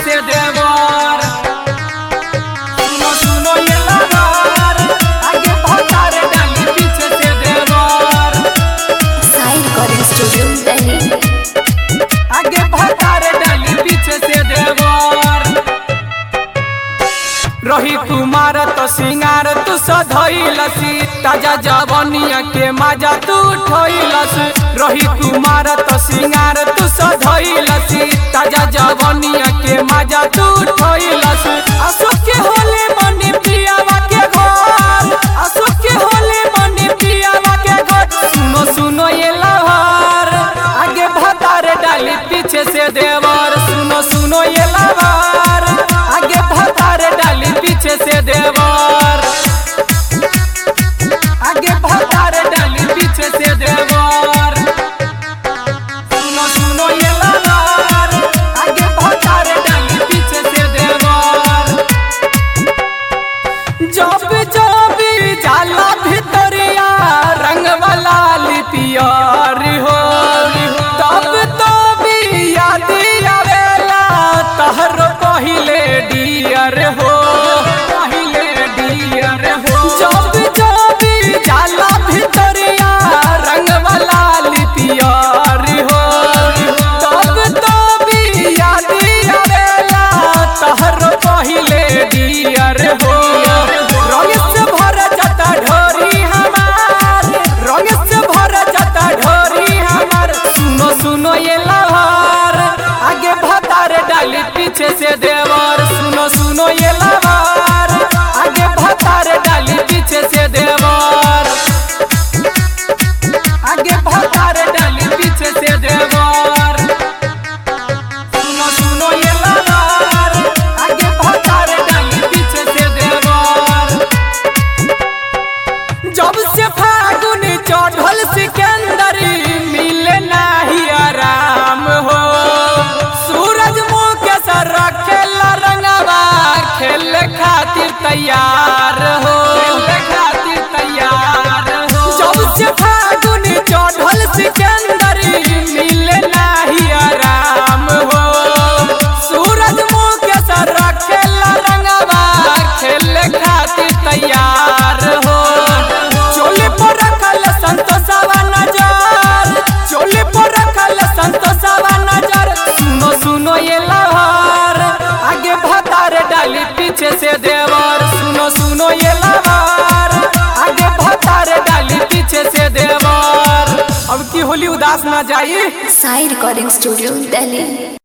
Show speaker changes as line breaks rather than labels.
से देवर सुनो सुनो ये लवर आगे भतार डाली पीछे से देवर
साई रिकॉर्डिंग स्टूडियो दिल्ली
आगे भतार डाली पीछे से देवर रही कुमार तो सिंगार तू सधैलसी ताजा जवनिया के मजा तू उठैलस रही कुमार तो सिंगार तू सधैलसी ताजा जवनिया के मजा तू उठैलस अशोक के होले मनी पियावा के घर अशोक के होले मनी पियावा के घर सुनो सुनो ये लहर आगे भतार डाली पीछे से देवर सुनो सुनो ये लहर आगे भतार डाली पीछे से देवर आगे भतार डाली पीछे से देवर सुनो सुनो ये लहर आगे भतार डाली पीछे से देवर जब जब जाला भितरिया रंग वाला लिपियर हो तब तब याद आवेला तहर पहिले डियर हो पहिले डियर हो जब जब जाला भितरिया रंग वाला लिपियर हो तब तब याद आवेला तहर पहिले डियर हो रंग से भर जाता ढोरी हमार रंग से भर जाता ढोरी हमार सुनो सुनो ये लहर आगे भतार डाली पीछे से देवर सुनो सुनो ये लहर आगे भतार डाली पीछे से देवर आगे भतार डाली पीछे से देवर सुनो सुनो ये लहर आगे भतार डाली पीछे से देवर जब से फागुन चढ़ल सिकंदर मिले नाही आराम हो सूरज मुँह के सर खेल रंगवा खेल खातिर तैयार हो खातिर तैयार हो जब से फागुन चढ़ल सिकंदर मिले नाही आराम हो सूरज मुँह के सर खेल रंगवा खेल खातिर तैयार हो चोली पर रखल संतोषवा नजर चोली पर रखल संतोषवा नजर सुनो सुनो ये लहर आगे भतार डाली पीछे से देवर सुनो सुनो ये लहर आगे भतार डाली पीछे से देवर अब की होली उदास ना जाई
साई रिकॉर्डिंग स्टूडियो दिल्ली